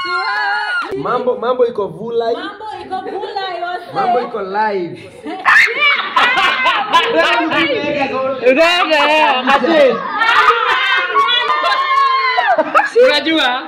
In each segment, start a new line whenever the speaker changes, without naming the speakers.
Mambo mambo iko vulai.
Mambo iko kula yose.
Mambo iko live.
Unajua?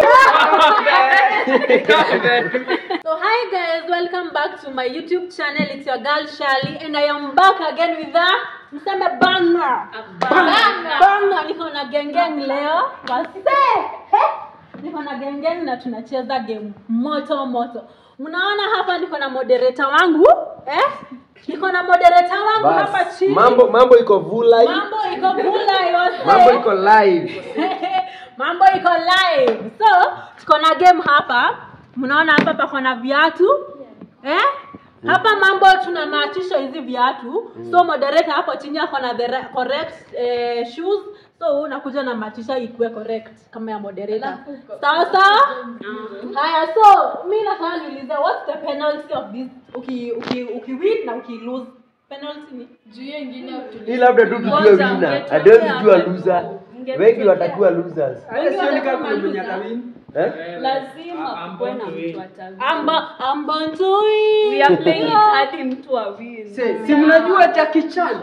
So hi guys, welcome back to my YouTube channel. It's your girl Shali and I am back again with a mseme banger. Banger. Banger. Niko na gengeng leo. Basi. Niko na gengeng na tunacheza game moto moto. Mnaona hapa niko na moderator wangu, eh? Niko na moderator wangu hapa
Bas.
chini.
Mambo mambo iko vulai.
Mambo iko kula yose.
Mambo iko live.
mambo iko live so tuko na game hapa mnaona hapa pako na viatu eh? hapa mambo tunamaachisha hizi viatu so moderator hapo chini ako na the re- correct eh, shoes so unakuja na matisha ikuwe correct kama ya moderator sawa sawa haya so mi nataka niulize what's the penalty of this uki uki uki win na uki lose penalty ni
Hii labda tu tujue winner. Hatuwezi jua loser. Wengi watakuwa losers. Eh?
lazima kuwe na mtu
amba ambantui
hadi mtu awili
Si mnajua Jackie Chan?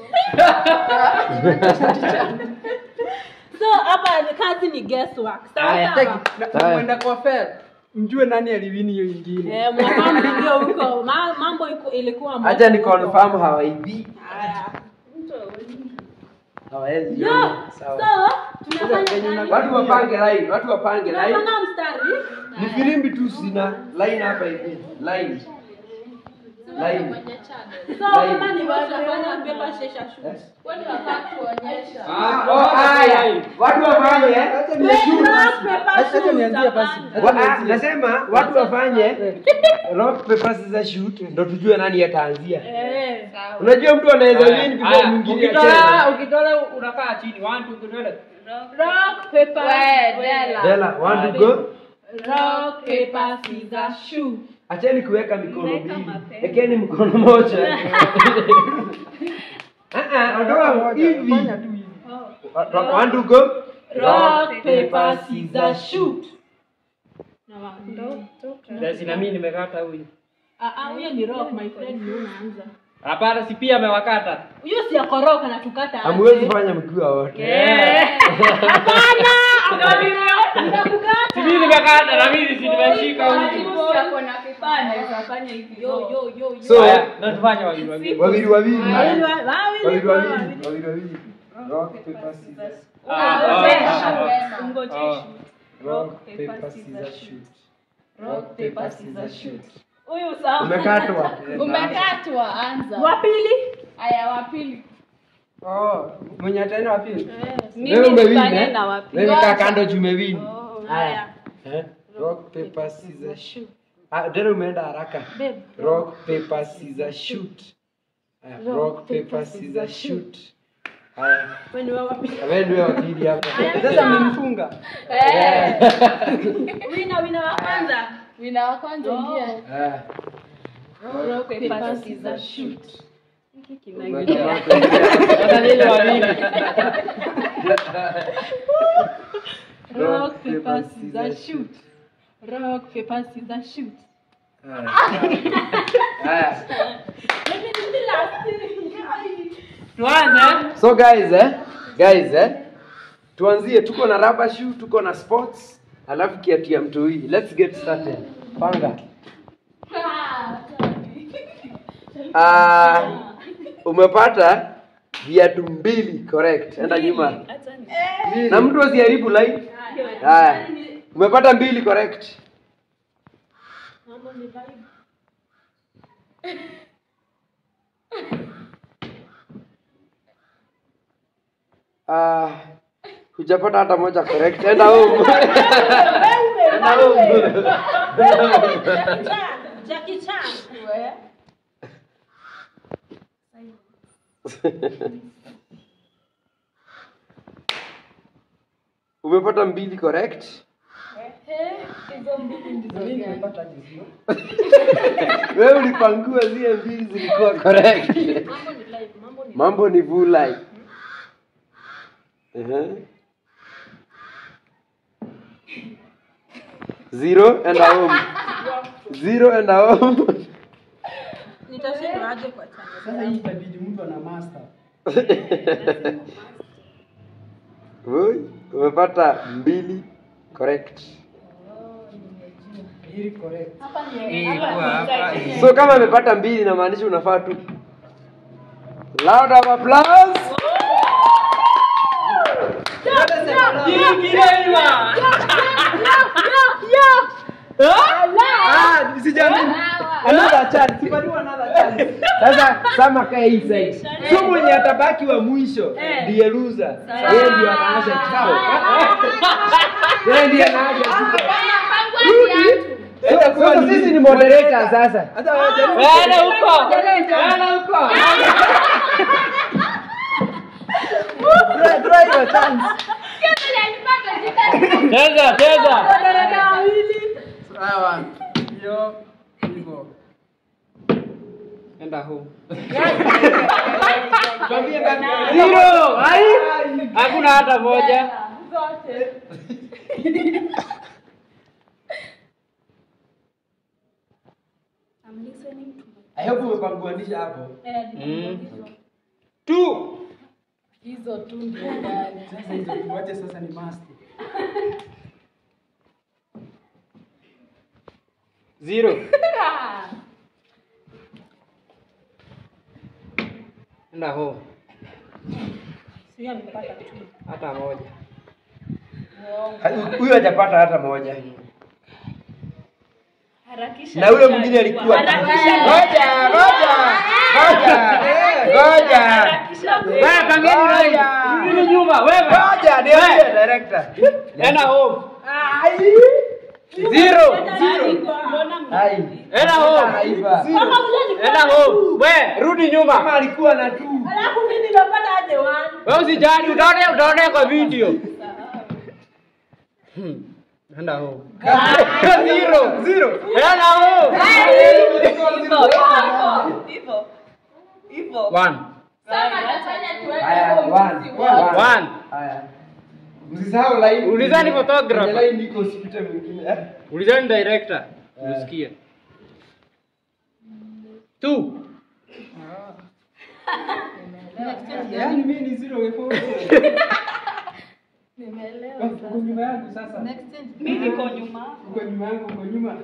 so hapa ni- kazi ni guesswork sawa
Aya,
sawa
take- na- mwenda kwa fair. Mjue nani aliwini hiyo ingine.
Eh, mwakambidio huko Ma, mambo iko, ilikuwa moto
Acha ni
huko.
confirm hawaibi.
Haya.
Hawawezi.
Yo,
ona. Sawa.
so tunafanya nani?
Watu wapange line, watu wapange line.
tunapanga mstari
Ni filimbi tu sina line hapa hivi. Line. Line.
so kama ni watu wafanya paper shesha shoot
Oh, haya. Watu wafanye.
Acha ni
Rock, paper,
Acha
shoot,
nianzie basi.
tapanga.
Wa- ah, nasema watu wafanye rock paper scissors shoot ndo tujue nani ataanzia.
Eh.
Unajua mtu anaweza win before mwingine
Ukitola,
acheze.
ukitola unakaa chini. One, two, three, four.
Rock, paper,
Dela, want to go?
rock, paper, scissors, shoot.
Acheni kuweka mikono mbili. Ekeni mkono moja. Ah ah, ondoa hivi.
Fanya tu hivi.
Want to go?
Rock, paper, scissors, shoot. Na wa-
Basi na mimi nimekata huyu.
Ah, ah, huyo ni rock my friend ndio unaanza.
Hapana, si pia amewakata.
Huyo si akoroka na tukata. aje.
Hamwezi fanya mkiwa wote.
Hapana! Nitakukata.
Si mimi nimekata na mimi si nimeshika huyu.
Yo, yo, yo, yo.
So,
Haya, na tufanye wawili wawili.
wawili wawili.
Wawili, wa- wawili,
Wawili
wawili.
wawili. Wawili wawili. Rock paper scissors.
Ah, ah, ah, ah.
Ngojeshi.
Rock paper scissors shoot. Rock paper scissors shoot.
Huyu sawa.
Umekatwa.
umekatwa anza
Wa pili?
aya wapili
Oh, mwenye ataenda wapi?
Wewe umewin
tufanye
eh?
na wapi?
Wewe kaa kando juu umewin.
Haya.
Eh? Rock paper scissors shoot. Ah, tena umeenda haraka.
Babe.
Rock paper scissors shoot. Haya, rock paper scissors shoot. Haya,
Wewe ni wa wapi?
wewe ndio wakili hapa.
Sasa mmenifunga.
Wina, wina wa kwanza.
wina wa kwanza ingia
Ah.
rock paper scissors shoot
Sasa nini wawili?
Rock, paper, scissors, shoot. Rock, paper, scissors, shoot.
Haya. Haya.
Let me do the last.
Tuanze.
So guys eh, guys eh, tuanzie tuko na rubber shoe, tuko na sports, alafu kiatu ya mtoi. Let's get started. Panga. Ah, umepata viatu mbili correct. Enda nyuma. Na mtu asiharibu line. Haya. Umepata mbili correct.
Mambo ni vibe.
Ah, hujapata hata moja correct. Enda home. Enda home.
Jackie Chan. Jackie Chan.
Umepata mbili correct.
Mimi nimepata jizi.
Wewe ulipangua zile mbili zilikuwa correct.
Mambo ni live. Mambo ni
Mambo ni vulai. Ehe. Zero and a home. Zero and a home.
Nitashindwa aje kwa
Sasa
channel.
hii itabidi mtu ana master.
Oi, umepata mbili correct.
Hili correct.
So kama amepata mbili inamaanisha unafaa tu. Loud of applause.
Ah, sijamini. Another chance. Sipatiwa another chance.
Sasa sama kae hii side.
So mwenye atabaki wa mwisho ndiye loser. Yeye ndio anaanza kikao.
Yeye ndiye anaanza.
Sasa
Sasa sisi ni moderator sasa.
Hata wajaribu.
Wewe huko. Wewe huko.
Try try your chance.
Cheza, cheza.
Wadaraka wawili.
Sawa. Hiyo hivyo.
Enda home.
Tuambie ngapi?
Zero. Hai. Hakuna hata moja.
I'm listening to
I hope umepanguanisha hapo.
Two.
hizo tu ndio ndani
Sasa hizo tuache sasa ni master.
Zero. Enda home.
Sio amepata tu.
Hata moja.
Huyu hajapata hata moja.
harakisha.
Na huyo mwingine alikuwa.
Harakisha.
Ngoja, ngoja. Ngoja. Ngoja.
Harakisha.
Wewe pangeni line. Rudi nyuma wewe.
Ngoja, ndio ndio director.
Enda home.
Zero.
Mbona mna-
Hai.
Enda home.
Haiba.
Kama ule ni
Enda home. We, rudi
Kama
nyuma.
alikuwa na tu.
Alafu mimi nimepata aje one.
Wewe usijali, utaona utaona kwa video. Hmm. Enda home. Zero.
Zero.
Enda home.
Hivyo. Hivyo.
One.
Sasa atafanya tuweke
Haya,
huo
one.
mzizi wote.
One.
Haya. Msisahau line.
Ulizani photographer.
Kwenye line iko usipite mwingine.
Ulizani director. Usikie. Two.
Yaani mimi ni zero wewe.
Nimeelewa
Uko nyuma yangu sasa.
Next change.
Mimi niko nyuma.
Uko nyuma yangu, uko nyuma.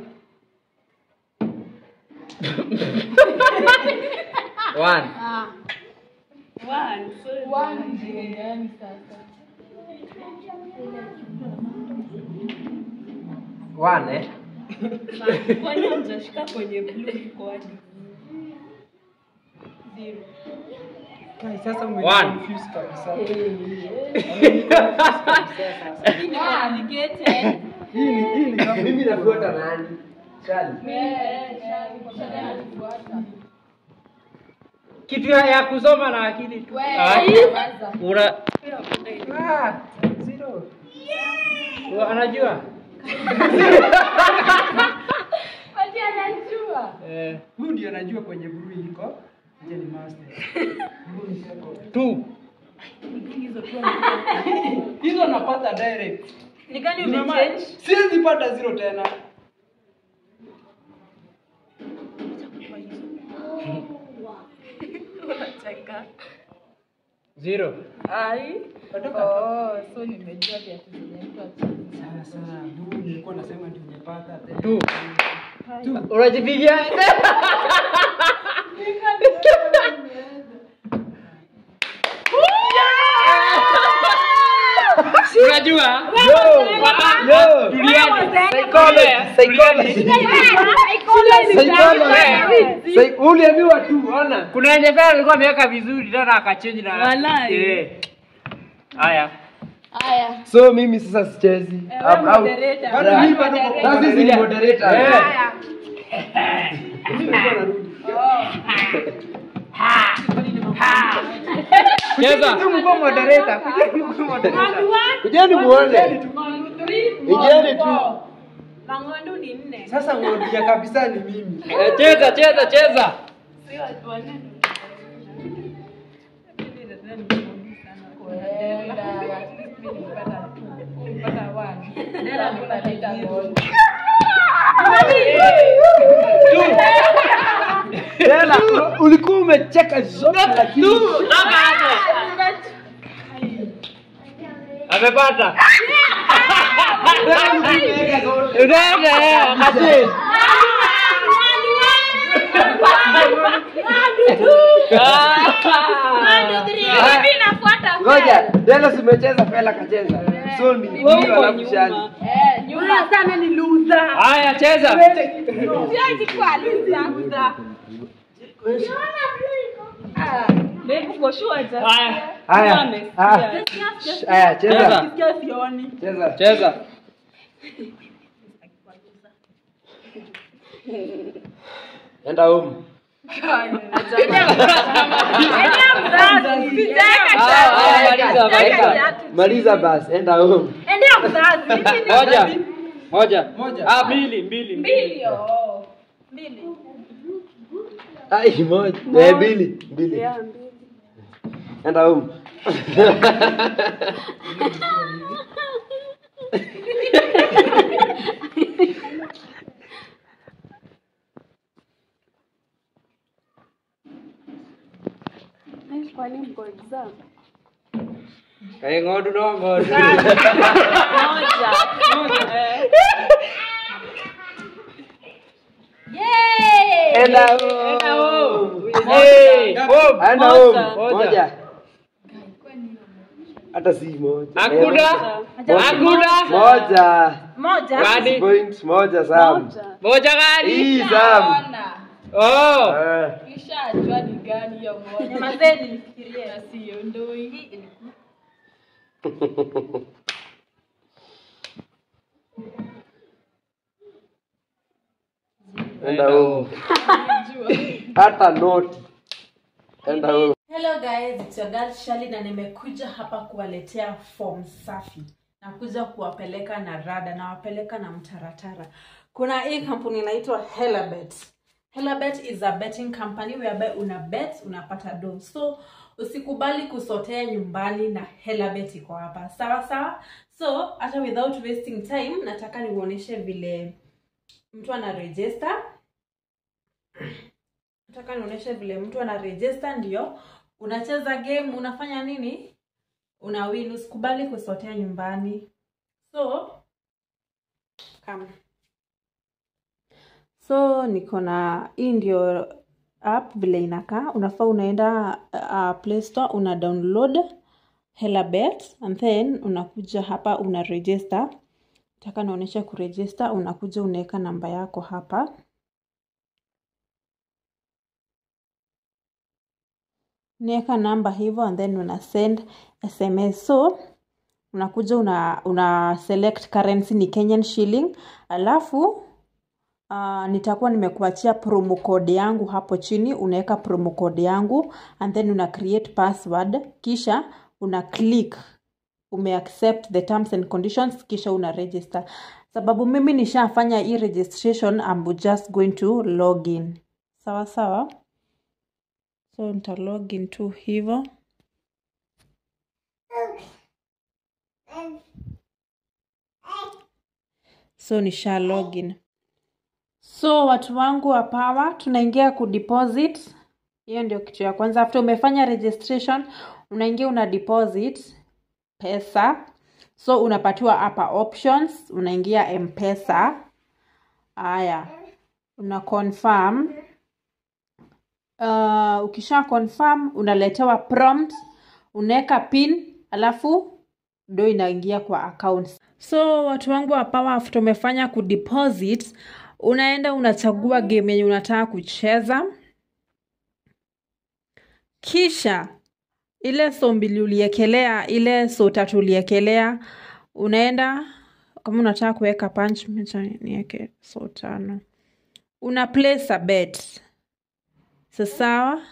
One.
One. So
One ndio ndani sasa.
One eh.
kwani hamjashika kwenye blue iko hadi. Zero.
Kai sasa
One.
umeconfuse kabisa.
Hii ni complicated.
Hii ni hii ni kama mimi nafuata nani? Shali.
Eh, shari, shari anafuata.
Kitu ya, ya kusoma na akili tu.
Wewe,
Ah,
nyamaza.
Una
Ah, zero.
una- anajua?
Ati anajua.
Eh,
Huyu ndio anajua kwenye blue iko. Je, ni master. Huyu ni second.
two.
Hizo napata direct.
Ni gani
Nimema-
umechange?
Siwezi pata zero tena.
Unacheka.
Zero.
Ai.
Kutoka
Oh, so nimejua viatu zenye mtu acheza.
Sasa huyu nilikuwa nasema ndio nimepata tena.
Two. Unajipigia? Unajua?
Yo, yo.
Tulieni.
Psychology. Psychology. Psy- Uliambiwa tu, ona.
Kuna yenye pale alikuwa ameweka vizuri tena akachange na
Walai.
Eh. Haya.
Haya.
So mimi sasa sichezi.
wewe
I'm out.
moderator.
Bado mimi bado niko- Sasa sisi ni moderator.
Eh.
Haya.
Mimi nilikuwa narudi.
Cheza.
Tu mko moderator. Kujeni mko moderator.
Round one,
Kujeni muone.
round three,
Ingieni tu.
four. Mangondu ni nne.
Sasa ng'ondia kabisa ni mimi.
Eh, Cheza, cheza, cheza.
Sio watu wanne.
Kwenda. At least mimi nilipata two. Nilipata one. Hakuna leta goal.
Tena ulikuwa umecheka zote lakini
Amepata.
Mimi nafuata
ngoja Dennis umecheza Fela kacheza so ni ndio alafu shani
Eh, nyuma
sana ni loser.
Haya cheza.
siwezi kuwa loser. Babe, uko sure ja?
Haya.
haya
Amesikia.
haya Shh, haya cheza
Cheza.
Sikia sioni.
cheza
Cheza.
enda home
Ah, ah, maliza, maliza.
maliza basi enda home
Endea mzazi. Mimi ni
Moja.
mzazi.
Moja. Ah, mbili, mbili.
Mbili, oh.
Mbili.
ai moja eh mbili mbili enda home
Kayak ngodu dong, ngodu.
enda home
Hey, home.
enda home
Moja.
moja hata si moja
Hakuna. Hakuna.
moja
Moja.
Gani?
point moja sam
Moja gani?
hii sam
Ona.
Oh.
Eh.
Kishajua ni gani hiyo moja.
Nyamazeni nifikirie.
Na sio ndo hii.
enda home hata noti enda home
Hello guys, it's your girl Shali na nimekuja hapa kuwaletea form safi. Nakuja kuwapeleka na rada, nawapeleka na mtaratara. Kuna hii kampuni inaitwa Helabet. Helabet is a betting company whereby una bet unapata do. So usikubali kusotea nyumbani na Helabet iko hapa. Sawa sawa? So hata without wasting time nataka niuoneshe vile mtu ana register nataka nionyeshe vile mtu ana register ndio unacheza game unafanya nini una win usikubali kusotea nyumbani so come. so niko na hii ndio app vile inakaa unafaa unaenda uh, play store una download helabet and then unakuja hapa una register taka naonyesha kuregister unakuja unaweka namba yako hapa niweka namba hivyo and then una send sms so unakuja una, una select currency ni kenyan shilling alafu uh, nitakuwa nimekuachia promo code yangu hapo chini unaweka promo code yangu and then una create password kisha una click umeaccept the terms and conditions kisha una register sababu mimi nishafanya hii registration I'm just going to log in sawa sawa so nita login tu hivyo so nisha login so watu wangu wa power tunaingia kudeposit hiyo ndio kitu ya kwanza after umefanya registration unaingia una deposit pesa so unapatiwa hapa options unaingia mpesa haya una confirm uh, ukisha confirm unaletewa prompt unaweka pin alafu ndo inaingia kwa account so watu wangu wa power after umefanya kudeposit unaenda unachagua game yenye unataka kucheza kisha ile so mbili uliekelea ile so tatu uliekelea unaenda kama unataka kuweka punch mecha niweke so tano una place a bet so sawa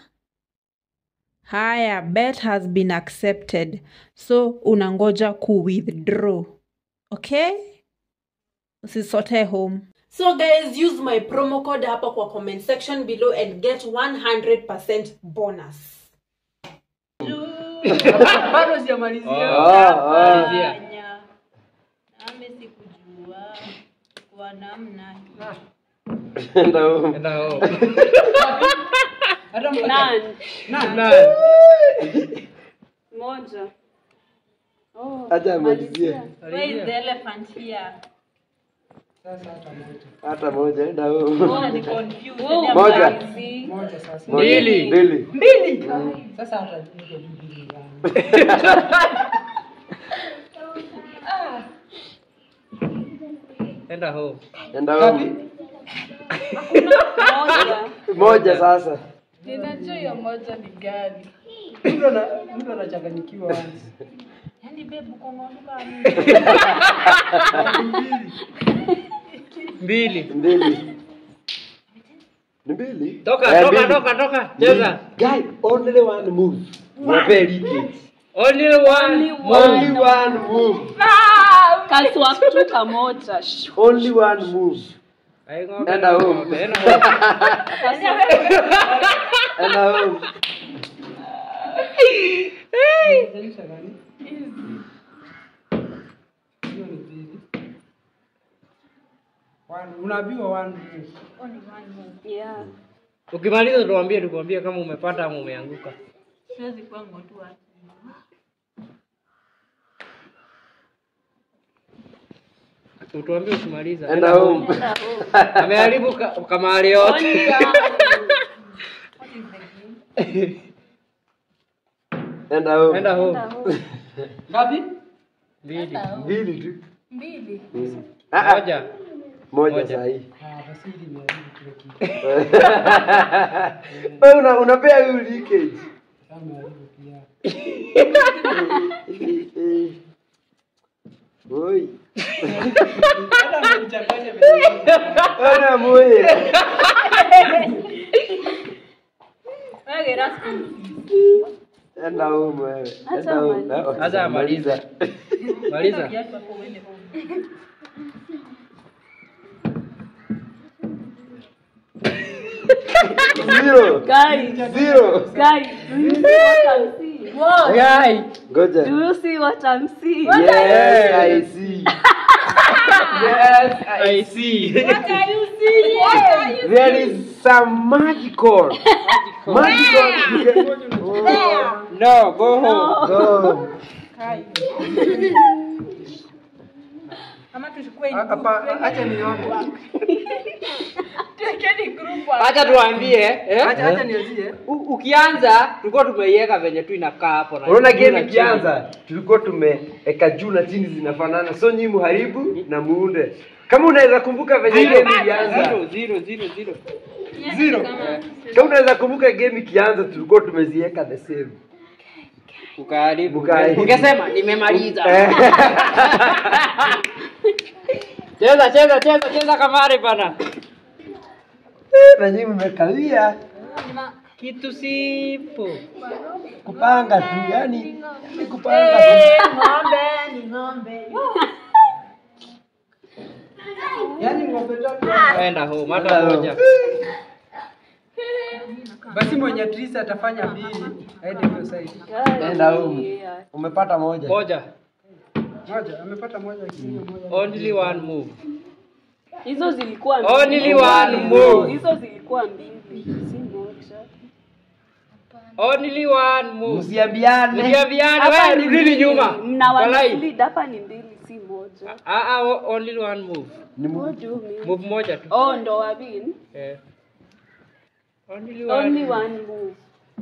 haya bet has been accepted so unangoja ku withdraw okay usisotee home so guys use my promo code hapa kwa comment section below and get 100% bonus
Bado sijamalizia.
Ah, ah.
Malizia.
Nami sikujua kwa namna hii.
enda home
Enda home. Hata moja.
None.
None.
Moja. Oh,
acha amalizie
malizia.
Where is the elephant here?
Sasa hata moja.
hata moja enda home
Mbona ni confused?
Oh,
Moja.
malizi.
Moja sasa.
Mbili. Mbili.
Mbili. Sasa hata niko mbili yangu. Enda home.
enda
Ngapi?
home
Moja.
moja sasa
Ninajua hiyo moja ni gani.
Mtu ana mtu anachanganyikiwa once.
Yaani babe uko ng'onduka
Mbili.
mbili ni mbili
Toka,
Eh,
toka,
mbili.
toka, toka. Cheza.
guy only one move Mwapee leakage.
Only one.
only one move
Kaswa tu kamoja. Shh.
only one move
Ai, ng'ombe.
Enda home.
Enda home.
enda home
Hiyo ni mbili. One, unaambiwa one move.
Yeah.
Ukimaliza tuambie tukwambie kama umepata ama umeanguka.
siwezi kuwa ng'otua
Utuambie ukimaliza.
enda home
Ameharibu ka- kamari yote.
enda home
Enda home. Ngapi? Mbili.
mbili tu
Mbili.
Mm. Ah, ah,
Moja.
moja
Moja.
sahi
Ah, basi hili imeharibu kile kitu.
Wewe una unapea huyu leakage
Sasa imeharibu pia.
Oi.
Hata amenichanganya vile.
Ona moye.
wewe rasmi
Enda home wewe. Enda
Acha
home.
amalize.
Ah,
Acha amalize. Maliza.
viatu hapo uende home
Zero.
Guys,
Zero.
guys, do you see what I'm seeing?
Guy.
Ngoja.
Do you see what I'm seeing?
Yes, I see. Yes,
I see.
there is some magical. Magical. Oh,
No, go home.
go.
ama tuchukue
Hapa acha niombe.
Tekeni group
Acha tuambie, eh?
Acha- acha
nianzie. Ukianza tulikuwa tumeiweka venye tu inakaa hapo na
Unaona
juu
game
na chini.
ikianza tulikuwa tumeweka juu na chini zinafanana, so nyinyi muharibu na muunde. Kama unaweza kumbuka venye
Zero.
game ilianza,
Zero, zero, zero, zero.
zero. Kama unaweza kumbuka game ikianza tulikuwa tumeziweka the same.
Ukaharibu.
Ukaharibu.
Ungesema nimemaliza.
Eh.
Cheza, cheza, cheza, cheza kamari bana.
na nyinyi mmekawia
Kitu sipo.
kupanga tu, yani ni kupanga tu.
ng'ombe ni ng'ombe
Yaani ng'ombe tatu. Enda home hata
Enda home.
moja. Basi mwenye trisa atafanya mbili. Aende hiyo side.
Guys,
Enda home.
yeah.
Umepata moja.
Moja. Moja, amepata moja lakini moja. Only one move.
Hizo zilikuwa
Only
mbili.
one move.
Hizo zilikuwa mbili, si moja.
Only one move.
Msiambiane.
Msiambiane,
Hapa
wewe
ni
rudini
mbili.
nyuma.
Mna
Kwa line.
one hapa ni mbili, si moja.
Ah ah, o- only one move.
Ni mu-
What do you mean?
Move moja tu.
Oh, ndo wabin.
Eh. Only
Only
one.
one move.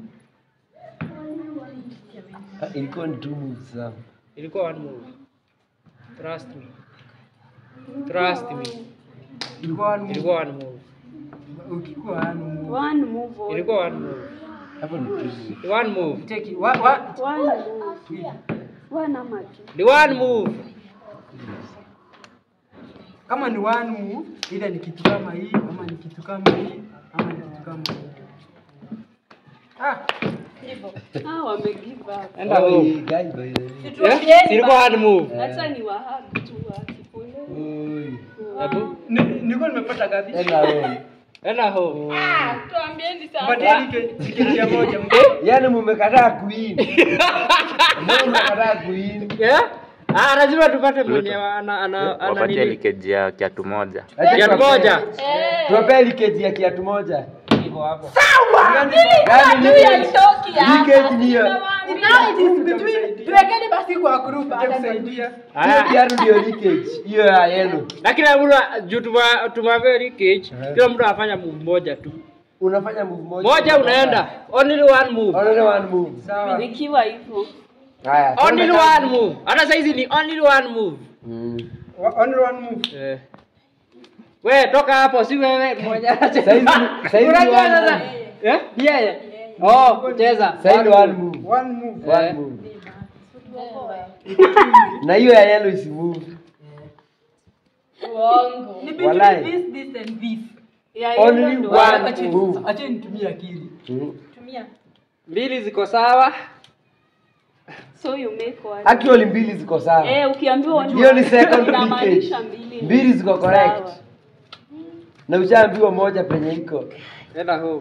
Ah, ilikuwa ni two moves sawa.
Ilikuwa one move. Trust me. Trust me.
Ilikuwa one move.
Ilikuwa one move.
Ukikuwa one move.
One move. only.
Ilikuwa one move.
Hapo ni two moves.
One move.
Take it. What, what?
One move. One ama two.
The one move.
Kama ni one move, ila ni kitu kama hii, ama ni kitu kama hii, ama ni kitu kama hii. Ah,
Ah, wame give up.
Enda
Oh,
home.
guy, by the way.
Yeah? Ilikuwa one move.
Acha ni wahag tu akipole.
Oi.
Hebu.
ni- nilikuwa nimepata gapi?
Enda home.
Enda home.
tuambieni
Mpatie
sasa
like- tiketi ya moja.
Yaani mumekataa queen. Mbona mmekataa queen?
Yeah?
Ah, lazima tupate mwenye ana ana ana
wapatie
nini?
likeji ya kiatu moja
Acha
Kiatu
tuwapee-
moja.
tuwapee leakage ya kiatu moja
Iko hapo.
Gani leakage? Leakage ni hiyo.
tuwekeni basi kwa group hata
Itakusaidia.
Hiyo
Haya.
kiatu ndio leakage. Hiyo ya yellow.
Na kila mtu juu tuma tumavia leakage, kila mtu afanya move moja tu.
Unafanya move moja.
Moja unaenda. Only one move.
Only one move.
Sawa.
Nikiwa hivyo.
Haya.
Only
tuone kama-
one move. Hata saizi ni only one move.
Mm.
Only one move.
Eh. We toka hapo si wewe mmoja.
Saizi- saizi ni
Unajua
one
sasa?
move.
Eh? Yeye. Oh, cheza.
Sasa ni one move.
One move.
One
Eh.
move. Na hiyo ya yellow isi move.
Ni between
Walai.
this, this and this.
Only one move.
Acha nitumie akili.
Mm.
Tumia.
Mbili ziko sawa.
So you make one.
Actually mbili ziko sawa.
Eh, ukiambiwa one
Hiyo ni second
inamaanisha
leakage.
mbili.
Mbili ziko correct.
Sawa.
Na ushaambiwa moja penye iko.
Enda home.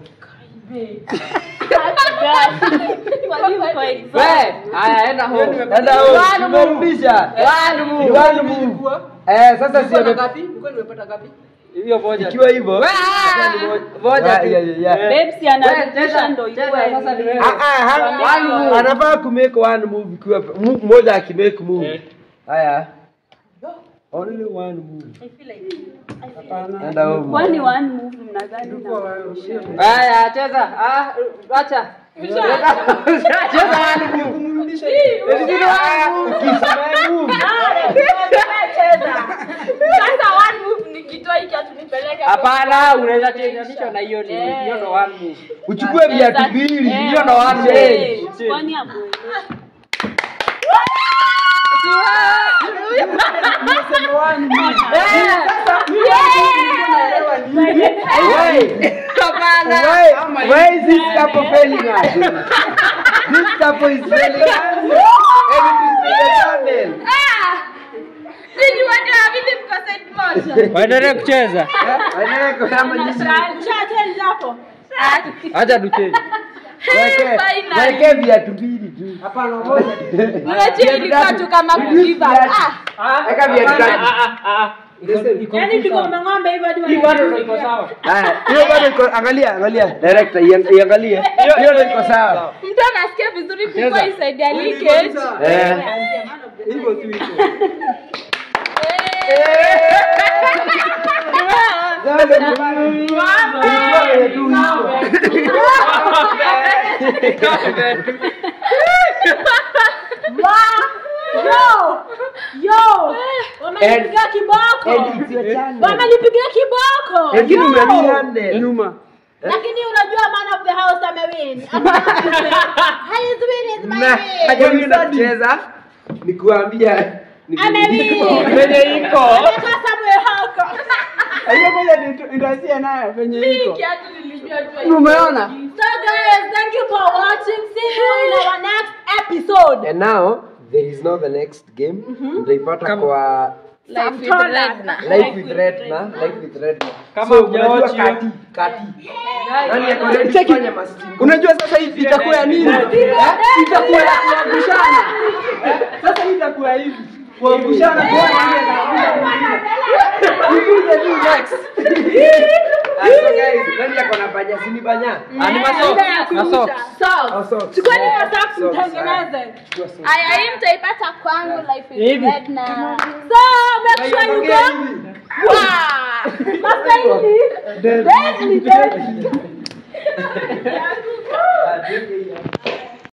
Kwani uko exam?
We, haya enda home.
Enda huko. Tumerudisha.
One
Ni
move.
one move. Eh, sasa sio
Nilikuwa nimepata ngapi? Hiyo moja.
ikiwa hivyo.
We,
sasa ni moja.
moja
Yeah,
tu.
yeah, yeah, yeah.
Eh.
Babes anarudisha ndo
Cheza,
ikuwe.
sasa ni wewe.
Ah, ah, ha-
One move.
anafaa kumake one move ikiwa move moja akimake move.
Eh.
Haya. Only one move. Enda huko.
Kwani one move mnadhani na
Haya, cheza. Ah, acha. Cheza one move.
Kumrudisha.
Ukisema move.
Sasa one move nikitoa hiki atunipeleke
Hapana, unaweza chenganisha na hiyo ni hiyo ndo one move.
Uchukue viatu mbili.
Eh,
Hiyo ndo one
change.
move.
Kwani hamuelewi?
Why? Why? Why is this couple failing us? This couple is failing us. And it is the channel.
Waendelee kucheza.
Waendelee kusema jinsi.
Mshateli hapo.
Acha tucheze.
Weke- Weke viatu mbili tu.
Hapana, moja.
Viatu
ilikuwa
tatu.
tu kama
Reduce
kugive up.
viatu. Weka viatu tatu.
Yaani tuko ng'ombe hivyo hadi
Hii bado ndo iko sawa.
Haya, hiyo bado iko angalia, angalia. Director, iang- iangalie. Hiyo ndio iko sawa.
mtu anasikia vizuri
Cheza.
kuliko isaidia leakage
Eh.
Hivyo tu iko.
Sasa ni- Ilikuwa vile tu hivyo.
Yo! Yo! Wamenipiga kiboko.
And it's your channel.
Wamenipiga kiboko.
Lakini
Yo!
umehandle.
Nyuma.
Lakini unajua man of the house amewin. His win is my
Na
win.
hajaanza kucheza nikuambia ni
Amewin.
Penye iko.
Ameweka Samuel Hako.
Hiyo moja ndio- nitaanzia nayo penye iko.
Umeona?
So guys, thank you for watching. See you in our next episode.
And now there is no the next game. Mtaipata kwa
life with Redna.
Life with Redna, Life with Redna.
Kama
So,
hujaochi
unajua
hiyo.
kati, kati. Nani ako ready kufanya mastingo? Unajua sasa hivi itakuwa ya nini? Eh? Itakuwa ya kuangushana. Eh? Sasa hii itakuwa hivi. Kuangushana kwa nani anaanguka mwingine. You do the do next. Ah, so guys, nani ako na banya? Si ni banya?
Ah, ni maso. Maso.
Oh, so-
Chukueni
so-
masafu
so-
mtengeneze.
Chukua so-
Aya, hii mtaipata kwangu life with
Hivi.
Redna.
So make sure you
Ongea
go.
hivi.
Wow.
Masaini.
Deadly.
Deadly, deadly.